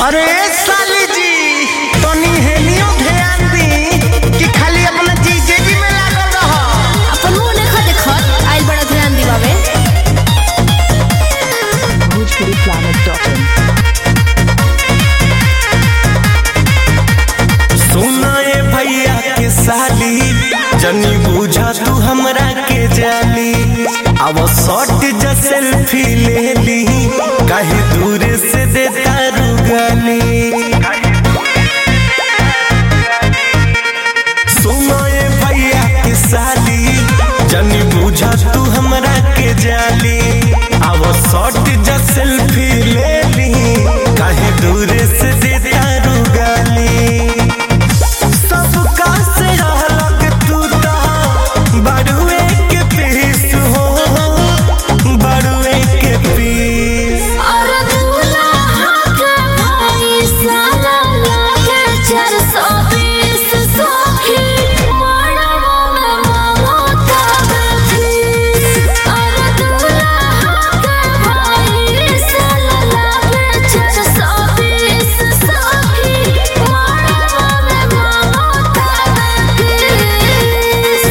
अरे साली जी तनी हेनियो ध्यान दी कि खाली अपना जीजे जी में लागल रह अपन मुंह देखा देखत आइल बड़ा ध्यान दिवावे bhojpuriplanet.in सुना ए भैया के साली जनी बुझा तू हमरा के जाली अब शॉट जा सेल्फी ले ली काहे दूर से देता रुगाली सुनो ए भैया के साली जनी बुझा तू हमरा के जाली अब शॉट जा सेल्फी ले ली काहे दूर से देता रुगाली सबका से रहलक तू ता बड़ुए के पीस हो बड़ुए के पीस और दूल्हा के भाई साला लागे चार सौ बीस सौखी मड़वा में ममता बेफीस और दूल्हा के भाई साला लागे चार सौ बीस सौखी मड़वा में ममता बेफीस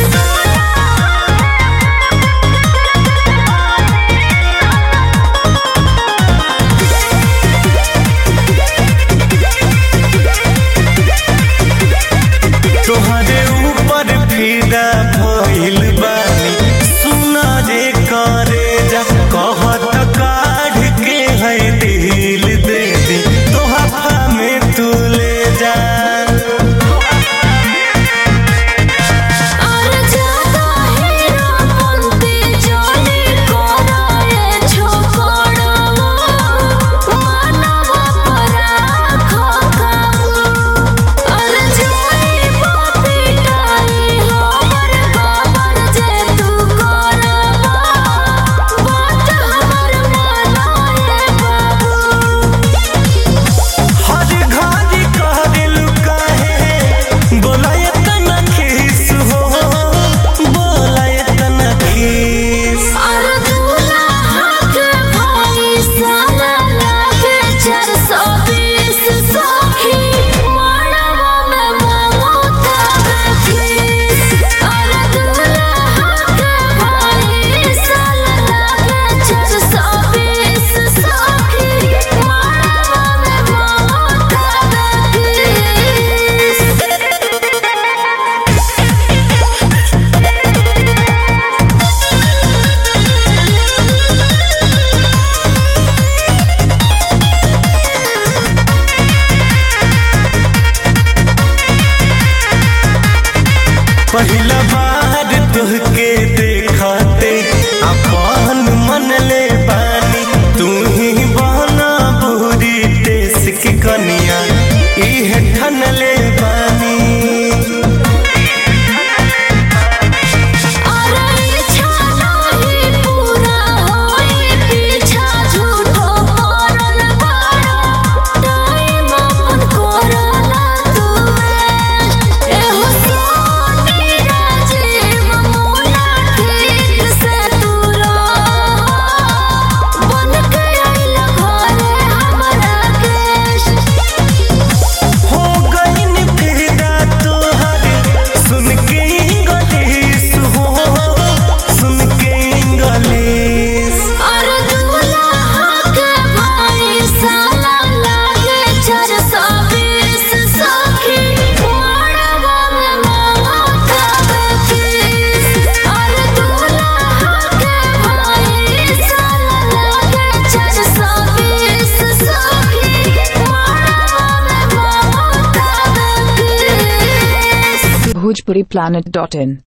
तोहरे ऊपर फिदा भइल बानी सुना रे करे जा कहत काढ़ के है दिल दे दे तोहफा में तू ले जा और ज्यादा हीरो पंती जोली कोराए छोकड़वा मानवा पराखो काबू और जोई पपिटाई हमर बाबर जे तू करवा बात हमर मनाए बाबू हर घड़ी कह दिल काहे बोला इतना खीस हो बोला इतना खीस और दूल्हा के भाई साला लागे चार सौ बीस सौखी मड़वा में ममता बेफीस और दूल्हा के भाई साला लागे चार सौ बीस सौखी मड़वा में ममता बेफीस पहिला बार तुहके देखते अपन मन ले बानी तू ही बहना बुरी देश की कनिया इह ठन ले बानी और इच्छा नहीं पूरा होई पीछा झूठो करल बाड़ा टाइम अपन करला तू एहो सोनी राजीव मुना ठीक से तू रह बन के आइल घरे हमरा केश हो गईन फिदा तोहर सुन के इंग्लिश हो सुन के इंग्लिश और दूल्हा के भाई साला लागे चार सौ बीस सौखी मड़वा में ममता बेफीस और दूल्हा के भाई साला लागे चार सौ बीस सौखी मड़वा में ममता बेफीस bhojpuriplanet.in